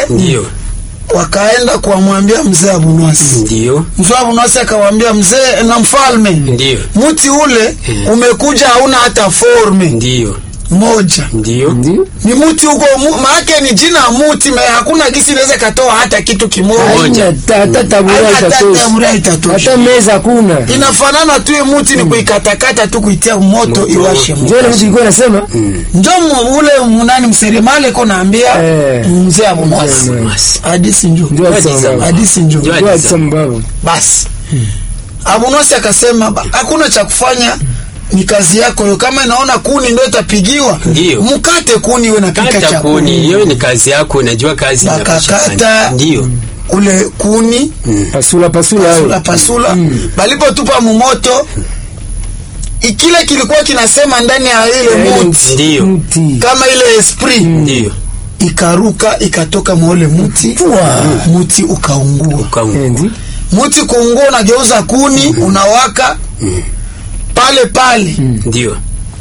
Ndio. wakaenda kuwamwambia mzee Abunwasi. Ndio. Mzee Abunwasi akawaambia mzee na mfalme, Ndio. mti ule umekuja hauna hata forme Ndio. moja Ndio. Ndio. ni muti huko mu, maake ni jina ya muti me hakuna gisi inaweza katoa hata kitu kimoja Moja. Haina ta- hata tabura hata itatosha. tamura itatosha Hata meza hakuna. inafanana tu hii muti ni kuikatakata tu kuitia moto Moto. iwashe moto. Ndio ile mtu ilikuwa nasema njo mu- ule munani mseremale ko naambia Eh. mzee Abunwasi Mas. hadisi njo ndio Hadi alisema zama. hadisi njo Ndio. ndio alisema baba. basi Abunwasi akasema "Ba- hakuna cha kufanya ni kazi yako hiyo kama inaona kuni ndio itapigiwa Ndio. mkate kuni we napika Kata cha kuni, kuni hiyo ni kazi yako, unajua kazi inapaswa Bakakata. fanya. Ndio. ule kuni Pasula pasula pasula hayo. pasula balipotupa mumoto ikile kilikuwa kinasema ndani ya ile muti Ndio. Mti. kama ile esprit Ndio. ikaruka ikatoka mwaule muti muti ukaungua Ukaunga. Eh, ndio. muti kuungua unageuza kuni unawaka pale pale Ndio.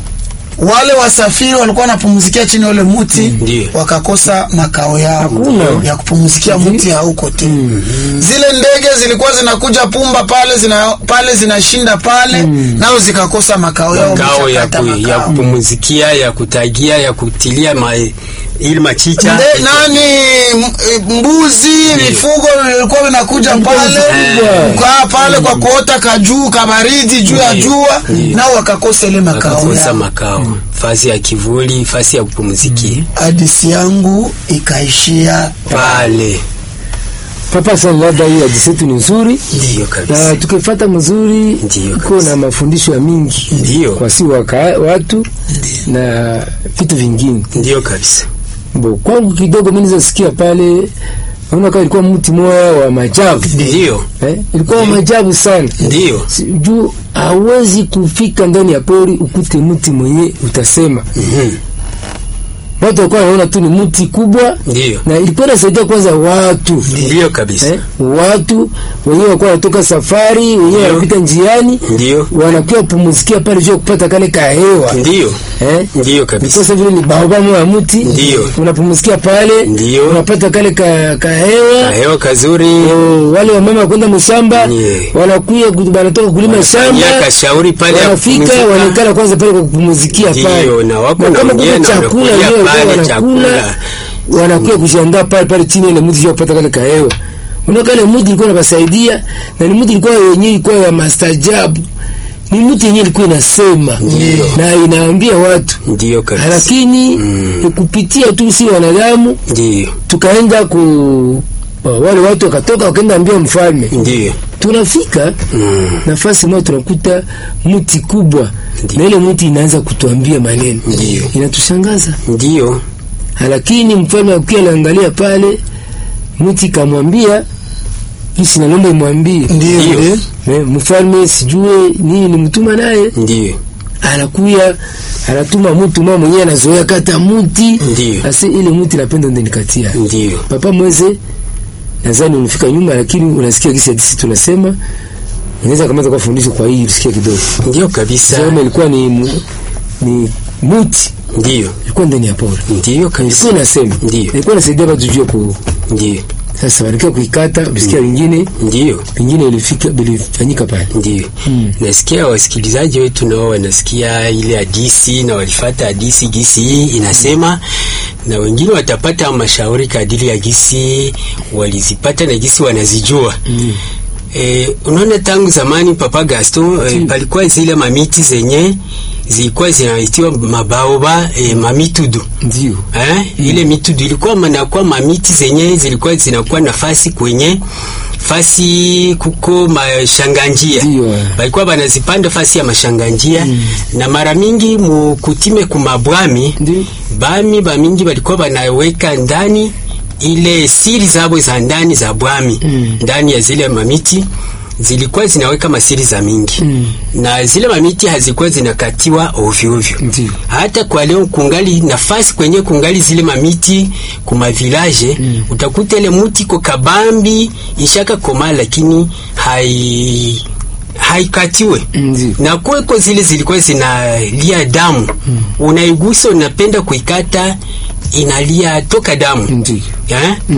wale wasafiri walikuwa wanapumzikia chini ya ule muti Ndio. wakakosa makao yao Hakuna. ya kupumzikia muti hauko tena zile ndege zilikuwa zinakuja pumba pale zina pale zinashinda pale nao zikakosa makao yao Kao ya, wameshakata ku, ya makao. kupumuzikia, ya kutagia, ya kutilia ma, ili machicha. Nde, nani m- e, mbuzi vifugo vilikuwa vinakuja pale Eh. kukaa pale kwa kuota kajuu kabaridi juu ya Ndio. jua Ndio. nao wakakosa ile makao Wakakosa yao makao. Fasi ya kivuli, fasi ya kupumuzikia. hadisi yangu ikaishia Pale. Papa sana labda hii hadithi yetu ni nzuri. Ndio na kabisa. tukifata mzuri Ndiyo iko kabisa. na mafundisho ya mingi Ndiyo. kwa si waka, watu na vitu vingine Ndio kabisa. bo kwangu kidogo mimi nizasikia pale naona kama ilikuwa mti moya wa majabu Ndio. eh? ilikuwa wa majabu sana Ndio. Si- juu hawezi kufika ndani ya pori ukute mti mwenye utasema Mhm. watu walikuwa wanaona tu ni mti kubwa Ndio. na ilikuwa inasaidia kwanza watu Ndio kabisa. eh? watu wenyewe walikuwa wanatoka safari wenyewe Ndio. wanapita njiani Ndio. wanakuwa pumzikia pale juu ya kupata kale kahewa Ndio. eh? Ndio kabisa. Sasa vile ni baobab moja ya mti Ndio. unapumzikia pale Ndio. unapata kale ka, kahewa Hewa kazuri. Oh, wale wamama kwenda mshamba Ndiyo. wanakuya ku- wanatoka kulima shamba Yaka shauri pale ya wanafika kupumzika. wanaikala kwanza pale kwa kupumuzikia Ndiyo, pale na wako kama naongea kuna na chakula wanakulia wenyewe pale wanakula chakula. wanakuya kujiandaa pale pale chini ile mti kupata kale kahewa unaona kale mti ilikuwa inawasaidia na ni mti ilikuwa yenyewe ilikuwa ya mastajabu ni mti yenyewe ilikuwa inasema na inaambia watu Ndio kabisa. lakini kupitia tu si wanadamu Ndio. tukaenda ku wale watu wakatoka wakaenda ambia mfalme Ndio. tunafika Mm. nafasi moja tunakuta mti kubwa Ndiyo. na ile mti inaanza kutuambia maneno Ndiyo. inatushangaza Ndio. lakini mfalme akiwa anaangalia pale mti kamwambia isi naomba imwambie ndio Ndio. ndio. Eh, mfalme sijue nini nimtuma naye Ndio. anakuya anatuma mtu mama mwenyewe anazoea kata mti Ndiyo. asi ile mti napenda ndo nikatia Ndio. papa mweze nadhani unafika nyuma lakini unasikia kisi hadisi tunasema unaweza kamaza kwa fundisho kwa hii usikie kidogo Ndio kabisa. sema ilikuwa ni mu, ni muti Ndio. ilikuwa ndani ya pori Ndio kabisa. ilikuwa inasema Ndiyo. ilikuwa inasaidia watu juu ya ku Ndio. sasa walikia kuikata usikia wengine Ndio. vingine ilifika vilifanyika pale Ndio. Nasikia wasikilizaji wetu nao wanasikia ile hadisi na walifata hadisi gisi hii inasema, na wengine watapata mashauri kadiri ya gisi walizipata na gisi wanazijua. Eh, unaona tangu zamani Papa Gaston eh, palikuwa zile mamiti zenye zilikuwa zinaitiwa mabaoba eh, mamitudu ndio eh, ile mitudu ilikuwa manakuwa mamiti zenye zilikuwa zinakuwa nafasi kwenye fasi kuko mashanganjia Ndio, eh. balikuwa banazipanda fasi ya mashanganjia na mara mingi mukutime kumabwami Ndio. bami bamingi balikuwa banaweka ndani ile siri zabo za ndani za bwami ndani ya zile mamiti zilikuwa zinaweka masiri za mingi na zile mamiti hazikuwa zinakatiwa ovyo ovyo Ndio. hata kwa leo kungali nafasi kwenye kungali zile mamiti kuma village utakuta ile muti ko kabambi ishaka koma lakini hai haikatiwe Ndio. na kweko zile zilikuwa zinalia damu unaigusa unapenda kuikata inalia toka damu Ndio. eh?